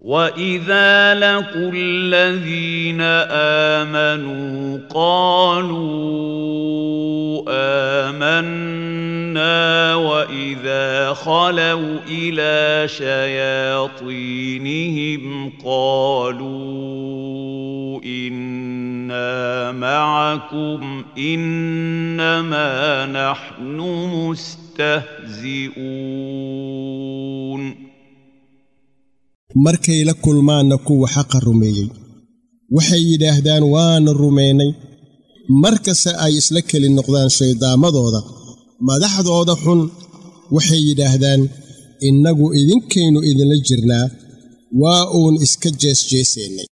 واذا لقوا الذين امنوا قالوا امنا واذا خلوا الى شياطينهم قالوا انا معكم انما نحن مستهزئون markay la kulmaanna kuwa xaqa rumeeyey waxay yidhaahdaan waana rumaynay markasta ay isla keli noqdaan shayddaamadooda madaxdooda xun waxay yidhaahdaan innagu idinkaynu idinla jirnaa waa uun iska jeesjeesaynay